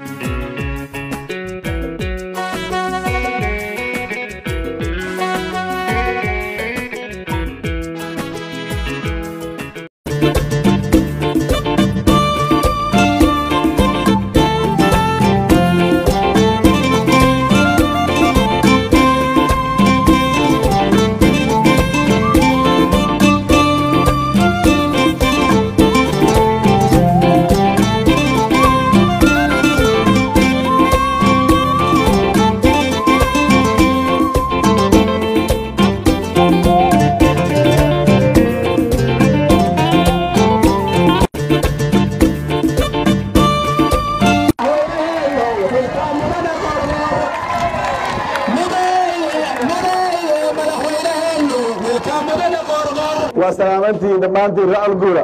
waa salaamantiin dhammaantiin ra'al guura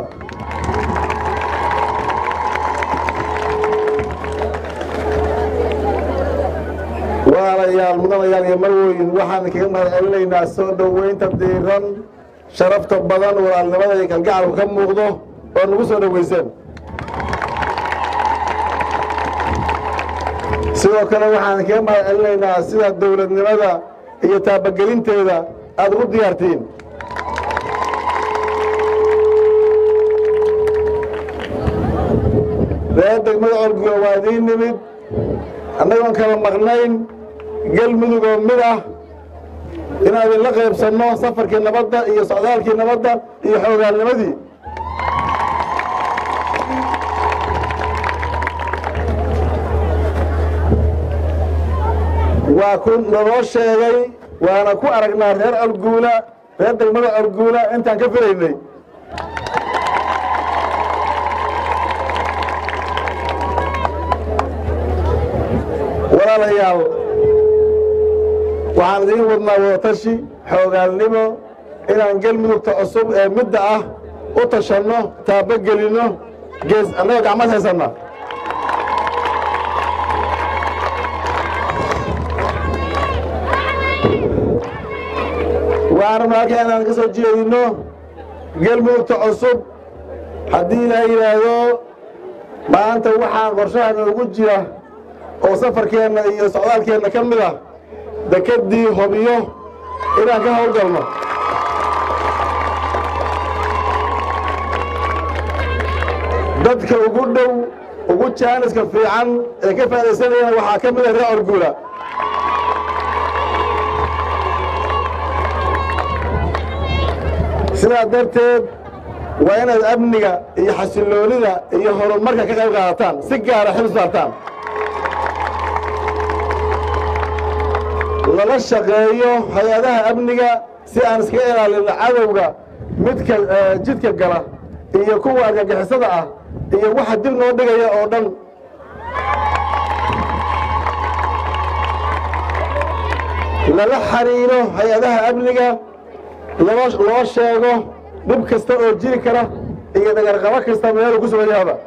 walaalayaal mudanayaal iyo marweyn waxaan kaga mahad celinaynaa soo dhoweynta diiran sharafta badan walaalnimada iyo kalgacalku ka muuqdo oo nagu soo dhoweyseen sidoo kale waxaan kaga mahad celinaynaa sida dowladnimada iyo taabagelinteeda aad ugu diyaartiin reer degmada orguga waa idiin nimid annagoon kala maqnayn galmudug oo mid ah inaan idinla qaybsanno safarkii nabadda iyo socdaalkii nabadda iyo xoogaalnimadii waa ku naloo sheegay waana ku aragnaa reer orguula reer degmada orguula intaan ka filaynay walaalayaal waxaan idiin wadnaa wadatashi xoogaalnimo inaan galmudugta cusub ee midda ah u tashanno taabogelinno gees annagoo gacmad haysanna waxaan rabnaa halkaa inaan ka soo jeedinno galmudugta cusub haddii ilaa yidhaahdo maanta waxaan qorshaha noogu jira oo safarkeenna iyo socdaalkeenna ka mid ah dekeddii hobiyo inaan ka howlgalno dadka ugu dhow ugu jaaniska fiican ee ka faa'idaysanayana waxaa ka mid ah reer orguula sidaa darteed waa inaad amniga iyo xasilloonida iyo horumarka ka qayb qaadataan si gaara xil saartaan lala shaqeeyo hay-adaha amniga si aan iskaga ilaalinno cadowga midka jidka gala iyo kuwa argagixisada ah iyo waxa dib noo dhigaya oo dhan lala xariiro hay-adaha amniga loo sheego dhib kasta oo jiri kara iyo dhagarqabo kasta meeluu ku sugan yahaba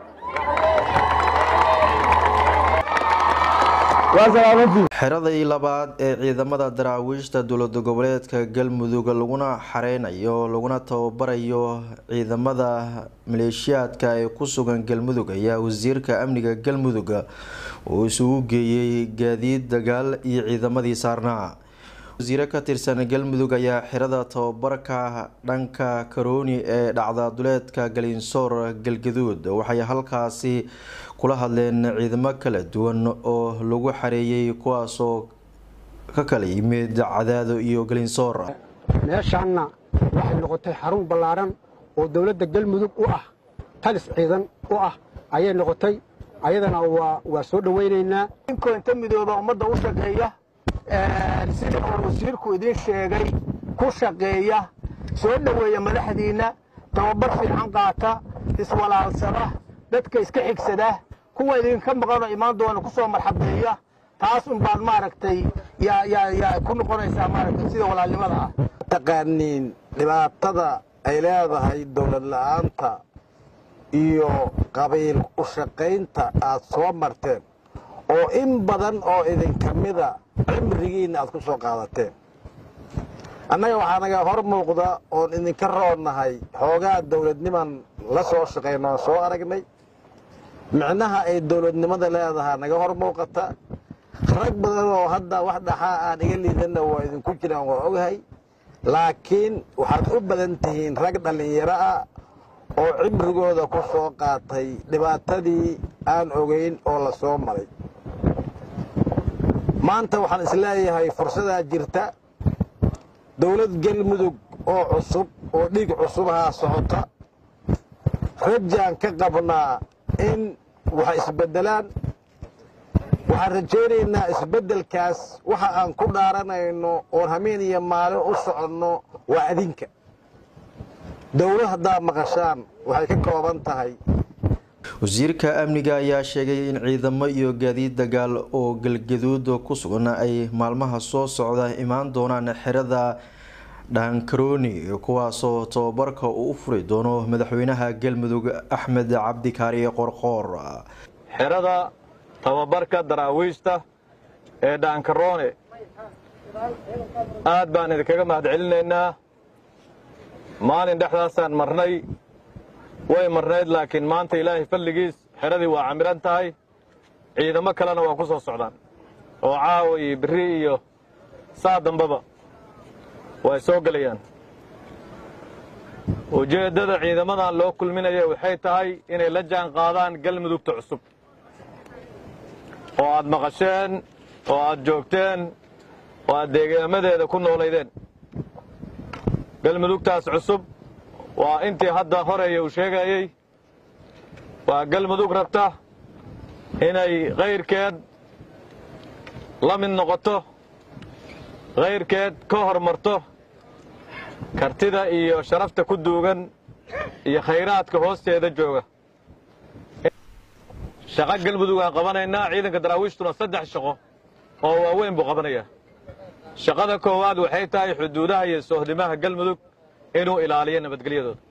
xeradii labaad ee ciidamada daraawiishta dowlada goboleedka galmudug laguna xareynayo laguna tababarayo ciidamada maleeshiyaadka ee ku sugan galmudug ayaa wasiirka amniga galmudug uu isugu geeyey gaadiid dagaal iyo ciidamadii saarnaa wasiire ka tirsan galmudug ayaa xirada tababarka dhanka karooni ee dhacda duleedka galinsoor galgaduud waxay halkaasi kula hadleen ciidamo kala duwan oo lagu xareeyay kuwaasoo ka kala yimid cadaado iyo galinsoor meeshaanna waxay noqotay xarun ballaaran oo dowladda galmudug u ah talis ciidan u ah ayay noqotay ayadana waa soo dhowaynaynaa inkoo inta midooba ummadda u shaqeeya sida uu wasiirku idiin sheegay ku shaqeeya soo dhoweeya madaxdiinna tababar fiican qaata iswalaalsada dadka iska xigsada kuwa idinka maqanoo imaan doona ku soo marxabeeya taas un baad maaragtay yaa ku noqonaysaa maaragtay sida walaalnimada ah taqaaniin dhibaatada ay leedahay dowlad la'aanta iyo qabiil u shaqaynta aad soo marteen oo in badan oo idinka mida cimrigiinna aad ku soo qaadateen annaga waxaa naga hor muuqda oon idinka roonnahay xoogaa dowladniman la soo shaqayno oon soo aragnay micnaha ay dowladnimada leedahaa naga hor muuqata rag badan oo hadda wax dhaxaa aan iga liidanna waa idinku jiraan waa ogahay laakiin waxaad u badan tihiin rag dhallinyaro ah oo cimrigooda ku soo qaatay dhibaatadii aan ogayn oo la soo maray maanta waxaan isleeyahay fursadaa jirta dowlad galmudug oo cusub oo dhiig cusubahaa socota rajaan ka qabnaa in wax isbeddelaan waxaan rajaynaynaa isbeddelkaas waxa aan ku dhaaranayno oon hameen iyo maalin u soconno waa adinka dowlad haddaa maqashaan waxay ka kooban tahay wasiirka amniga ayaa sheegay in ciidamo iyo gaadiid dagaal oo galgaduud ku sugan ay maalmaha soo socda imaan doonaan xerada dhaankarooni kuwaasoo tababarka uu u furi doono madaxweynaha galmudug axmed cabdikaari qorqoor xerada tababarka daraawiishta ee dhaankaroone aad baan idinkaga mahad celinaynaa maalin dhexdaasaan marnay way marnayd laakiin maanta ilaahay falligiis xeradii waa camiran tahay ciidamo kalena waa ku soo socdaan oo caawa iyo berri iyo saa dambaba way soo gelayaan ujeeddada ciidamadan loo kulminaya waxay tahay inay la jaan qaadaan galmudugta cusub oo aad maqasheen oo aad joogteen oo aad deegaamadeeda ku noolaydeen galmudugtaas cusub waa intii hadda horeeya uu sheegayey waa galmudug rabta inay kayrkeed la mid noqoto kayrkeed ka hormarto kartida iyo sharafta ku duugan iyo khayraadka hoosteeda jooga shaqo galmudug aan qabanaynaa ciidanka daraawiishtuna saddex shaqo oo waaweyn buu qabanayaa shaqada koowaad waxay tahay xuduudaha iyo sohdimaha galmudug inuu ilaaliyo nabadgelyadooda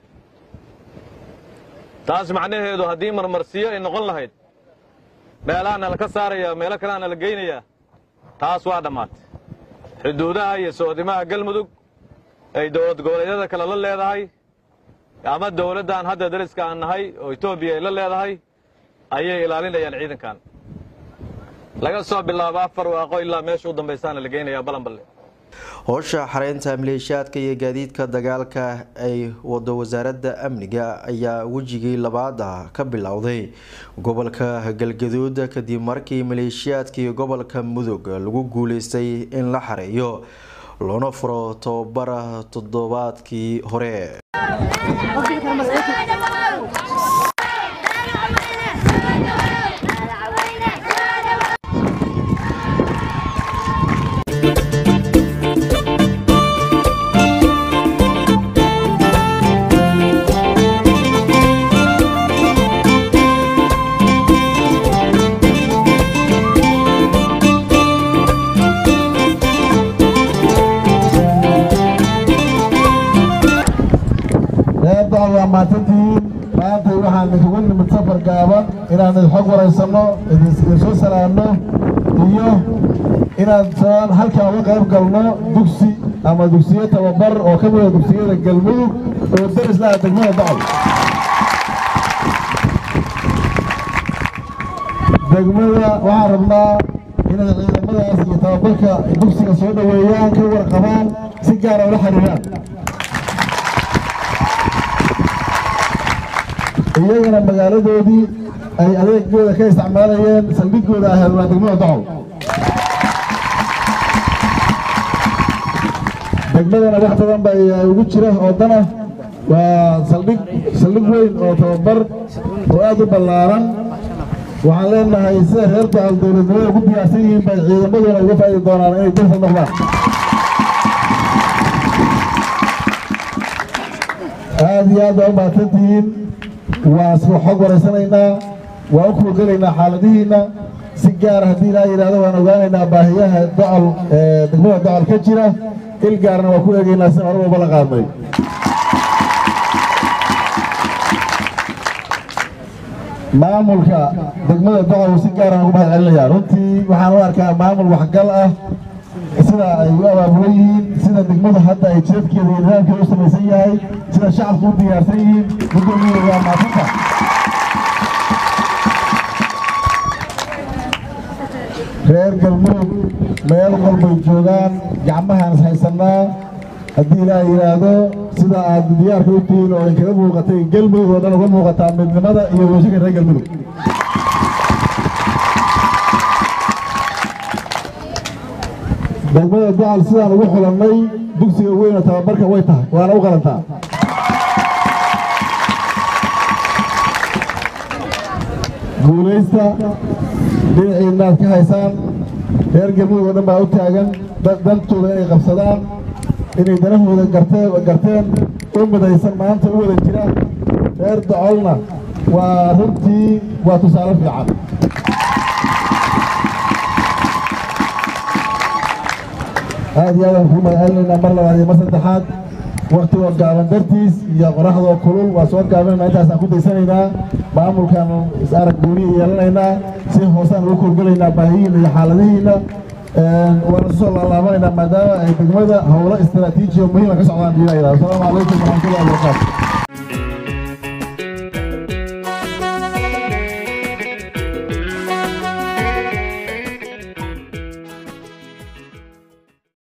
taas macnaheedu haddii marmarsiyo ay noqon lahayd meelahaana laka saaraya meelo kaleana la geynayaa taas waa dhammaatay xuduudaha iyo sohdimaha galmudug ay dowlad goboleedyada kale la leedahay ama dowladdan hadda dariska aan nahay oo etoobiya ay la leedahay ayay ilaalinayaan ciidankan laga soo bilaabo afar waaqo ilaa meesha u dambaysaana la geynayaa balanballe howsha xareynta maleeshiyaadka iyo gaadiidka dagaalka ay wado wasaaradda amniga ayaa wejigii labaad ah ka bilowday gobolka galgaduud kadib markii maleeshiyaadkii gobolka mudug lagu guuleystay in la xareeyo loona furo tababara toddobaadkii hore waa maatantihiin maanta waxaan isugu nimid safar gaaban inaan idxog waraysanno idinsoo salaamno iyo inaan soo halkaa uga qayb galno dugsi ama dugsiyo tababar oo ka mida dugsiyada galmudug oo daris laha degmada bacol degmada waxaan rabnaa inay ciidamadaas iyo tababarka dugsiga soo dhoweeyaan ka warqabaan si gaara ula xiriiraan iyagana magaaladoodii ay adeegooda ka isticmaalayeen saldhigooda ahayd waa degmada docol degmadana wax badan ba ugu jira oo dana waa saldhig saldhig weyn oo tababar oo aad u ballaaran waxaan leenahay sida reer docol dowladnimada ugu diyaarsan yihiin bay ciidamaduna uga faa'idi doonaan inay dalka noqdaan aad iyo aad baa u mahadsantihiin waa isku xog waraysanaynaa waa u kuulgalaynaa xaaladihiinna si gaara haddii ilaa yidhahdo waan ogaanaynaa baahiyaha docol degmada docol ka jira il gaarna waa ku eegaynaa si hore walba la qaadnay maamulka degmada docol si gaaraan ugu mahad celinayaa runtii waxaan u arkaa maamul waxgal ah sida ay u abaabulan yihiin sida degmada hadda ay jidadkeeda iyo nidaamkeeda u samaysan yahay sida shacabku u diyaarsan yihiin gudoomiye waa maadsantaha reer galmudug meel walbay joogaan gacmahaan is haysannaa haddii ilaah yidhaahdo sida aad diyaarka u tihiin oo inkaga muuqatay galmudug oo dhan uga muuqataa midnimada iyo weeshinka reer galmudug degmada dacal sidaan ugu xulannay dugsiga weyna tababarka way tahay waana u qalantaa guulaysta dhinaciina aad ka haysaan reer galmudug oo dhan baa u taagan dantooda inay qabsadaan inay danahooda garteen u midaysan maanta u wada jiraan reer dacolna waa runtii waa tusaale fiican aad iyo aadaan kuu magacalinaynaa mar labaad iyo mar saddexaad waktigoo gaaban dartiis iyo qoraxdoo kulul waa soo gaabinaynaa intaasaan ku daysanaynaa maamulkaan is arag gooniya yeelanaynaa si hoosaan ugu korgelaynaa baahiyiina iyo xaaladihiina waana soo laalaabanaynaa maadaama ay degmada howlo istaraatiiji oo muhiima ka socdaan diina yidhahdo asalaamu calaykum waraxmatullahi wabarakaatu